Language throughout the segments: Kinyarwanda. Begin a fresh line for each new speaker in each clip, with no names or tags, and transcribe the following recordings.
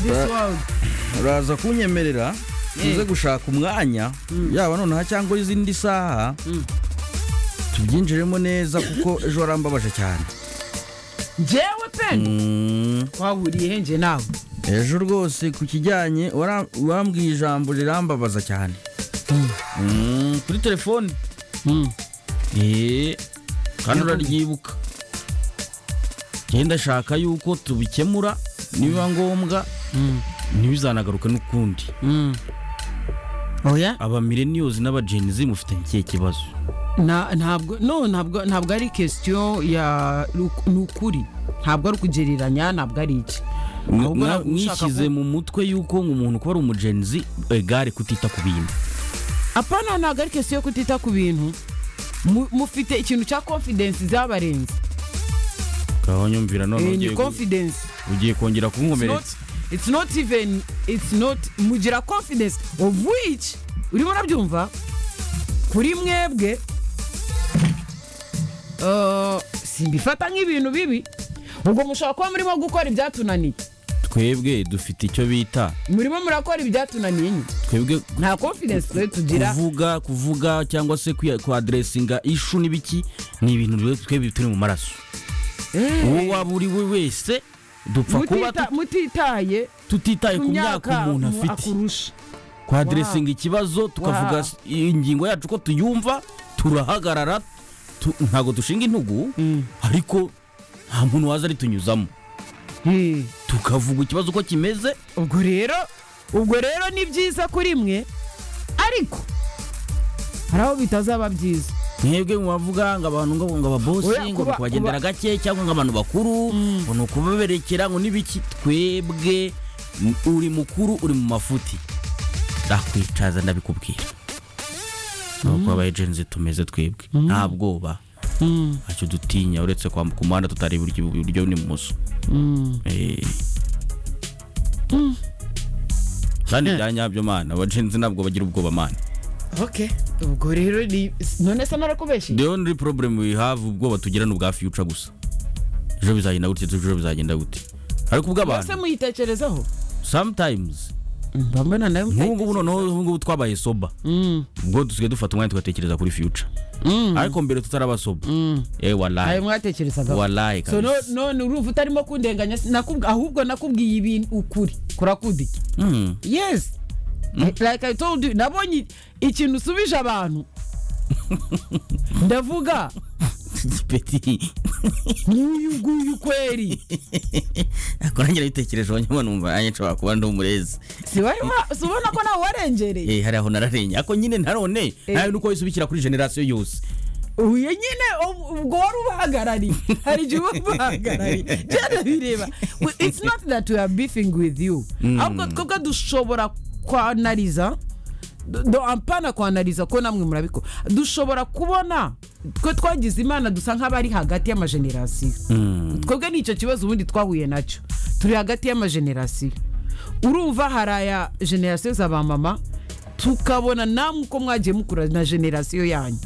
this world
uraza kunyemerera tuze gushaka umwanya yaba nonaha cyangwa izindi saha tubyinjiremo neza kuko ejo warambabaje cyane
njyewe pe
Mm,
twahuriye henje nawe
ejo rwose ku kijyanye wara- wambwiye ijambo rirambabaza cyane Mm, kuri telefone Eh, kandi uraryibuka genda shaka yuko tubikemura nibiba ngombwa ntibizanagaruke n'ukundi
oya
aba millennials n'aba gen z mufitanye ikihe kibazo
Na- ntabwo no ntabwo ntabwo ari question ya ni ukuri ntabwo ari ukugereranya ntabwo ari iki Ahubwo
Na-
ntabwo ushaka
mwishyize
ku-
mu mutwe yuko umuntu kuba ari umugenzi egare kutita ku bintu
apana ntabwo ari question yo kutita ku bintu Mu- mufite ikintu cya confidence zabarenze
ukaba nyumvira none
Eh,
ugiye
ni
gu-
confidence
ugiye kongera
It's not-
kunkomeretsa
it's not even it's not mugira confidence of which urimo urabyumva kuri mwebwe eh, simbifata nk'ibintu bibi ubwo mushobora kuba murimo gukora ibyatunaniye
twebwe dufite icyo bita
murimo murakora ibyatunaniye nyine
twebwe
nta confidence twe tugira
kuvuga kuvuga cyangwa se kwiya- kuaddressinga ishu n'ibiki ni ibintu rero twebwe turi mu maraso
Eh,
uwo waba uri we wese dupfa kuba
mutita- mutitaye
tut- tutitaye
ku myaka
umuntu
umu-
afite
akurusha
kuaddressinga ikibazo tukavuga s- ingingo yacu ko tuyumva turahagarara tu- ntabwo dushinga intugu ariko nta muntu waza aritunyuzamo
Eh,
tukavuga ikibazo uko kimeze
ubwo rero ubwo rero ni byiza kuri mwe ariko hari aho bitazaba byiza
mwebwe mubavuga ngo abantu ngo ngo ababosi
Oya,
ngo
kuba-
kubagendera gake cyangwa ngo abantu bakuru ngo ni ukubaberekera ngo n'ibiki twebwe m- uri mukuru uri mu mafuti ndakwicaza ndabikubwira nuko abayejenzi tumeze twebwe nta bwoba ntacyo dutinya uretse kwambuka umuhanda tutareba iburyo- iburyo n'ibumoso Eh. kandi bya nyabyo mana abajenzi ntabwo bagira ubwoba mana
okay ubwo rero ni none se narakubeshye
the only problem we have ubwoba tugira ni ubwa future gusa ejo bizagenda gutya ejo bizagenda gutya ariko
mbese
ubw'abantu
muyitekerezaho
sometimes
mbambona nawe
nk'ubu ngubu noneho ubu ngubu twabaye soba
Mm,
ubwo dusigaye dufata umwanya tugatekereza kuri future
mm,
ariko mbere tutaraba soba
mm.
eh
ayo
walayi
mwatekerezagaho
walayi
so no-
kabisa
none urumva utarimo kundenganya nakubw- ahubwo nakubwiye ibintu ukuri kurakudiki
Mm.
yes like i told you nabonye ikintu usubije abantu ndavuga
Petit.
nk'uyu nguyu kweri
Ako nanjye nabitekerejeho nyuma numva nanjye nshobora kuba ndi umurezi
Si wari wa- si ubona ko nawe warengereye
eh hari aho nararenye ariko nyine nanone
Eh.
nawe nuko wisubikira kuri generasiyo yose
uyu nyine ubu- ubwo wari ubahagarariye hari igihe uba ubahagarariye byana bireba We- it's not that we are beefing with you ahubwo twebwe dushobora kwanariza do- do ampana kwanariza ko namwe murabikora dushobora kubona twe twagize imana dusa nk'abari hagati y'amajenerasiyo
Mm.
twebwe ni icyo kibazo ubundi twahuye nacyo turi hagati y'amajenerasiyo urumva hari aya generasiyo za ba mama tukabona namwe uko mwagiye mukura na generasiyo yanyu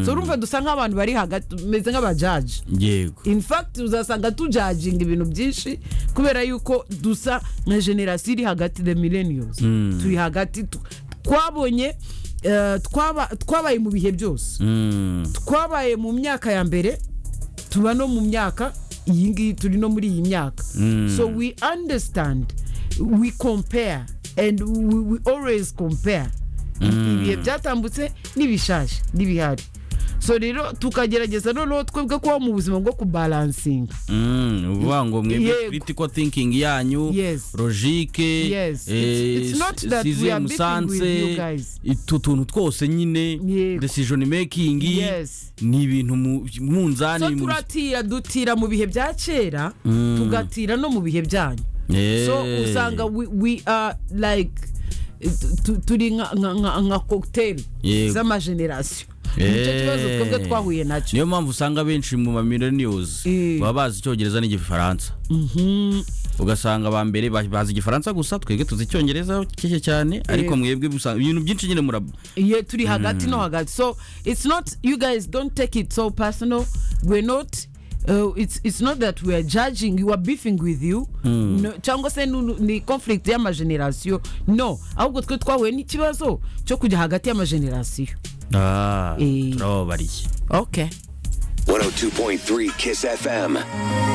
so urumva dusa nk'abantu bari hagati tumeze nk'abajaji
yego
in fact uzasanga tujaginga ibintu byinshi kubera yuko dusa nka generasiyo iri hagati the millennials turi hagati tu- twabonye eh, twaba- twabaye mu bihe byose
Mm.
twabaye mu myaka ya mbere tuba no mu myaka iyi ngiyi turi no muri iyi myaka so we understand we compare and we, we always compare ibihe byatambutse n'ibishaje n'ibihari so rero tukagerageza noneho twebwe kuba mu buzima bwo kubalansinga
Mm, ni ukuvuga ngo mwebwe
Yego.
critical thinking yanyu
Yes.
logike
Yes.
eh,
It's- it's not
si-
that we
sizem
are beefing
sanse,
with you guys.
utu tuntu twose nyine
Yego.
decision making
Yes.
ni ibintu mu-
so
munzani mu-
turatira dutira mu bihe bya kera
Mm.
tugatira no mu bihe byanyu
Eh.
so usanga we, we are like tu- turi nka- nka- nka nka cocktail
Yego.
z'amagenerasiyo nicyo
Eh.
kibazo twebwe twahuye nacyo
niyo mpamvu usanga benshi mu ma millennials
Eh.
baba bazi icyongereza n'igifaransa ugasanga aba mbere ba- bazi igifaransa gusa twebwe tuzi icyongereza kike cyane ariko mwebwe usanga ibintu byinshi nyine murab
ye turi hagati no hagati so it's not you guys don't take it so personal we're not uh, it's, it's not that we are judging you are beefing with you no, cyangwa se nu- nu- ni conflict y'amagenerasiyo no ahubwo twe twahuye n'ikibazo cyo kujya hagati y'amagenerasiyo
Ah,
Eh.
turababariye
okay
102.3 Kiss FM.